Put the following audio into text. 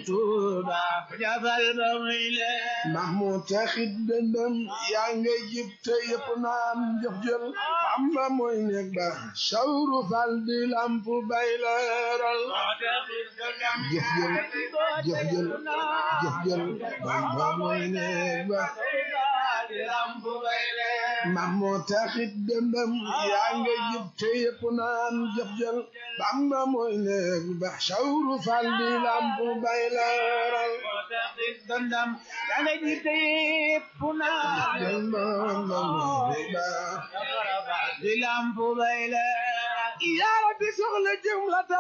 Tuuba jafal ba muy leer Mahmoud taxit dëndëm yaa nga jib te yëpp naan jëf jël Bamba mooy nekk ba sawru fal di lamp bay leeral jëf jël jëf jël jëf jël Bamba mooy nekk ba Mahmoud taxit dëndëm yaa nga jib te yëpp naan jëf jël Bamba mooy nekk ba sawru fal di lamp bay leeral dëndam yaa nga jiite yëpp naa jël Bamba mooy ba di lampu bay leer yaa rabbi soxla jëm la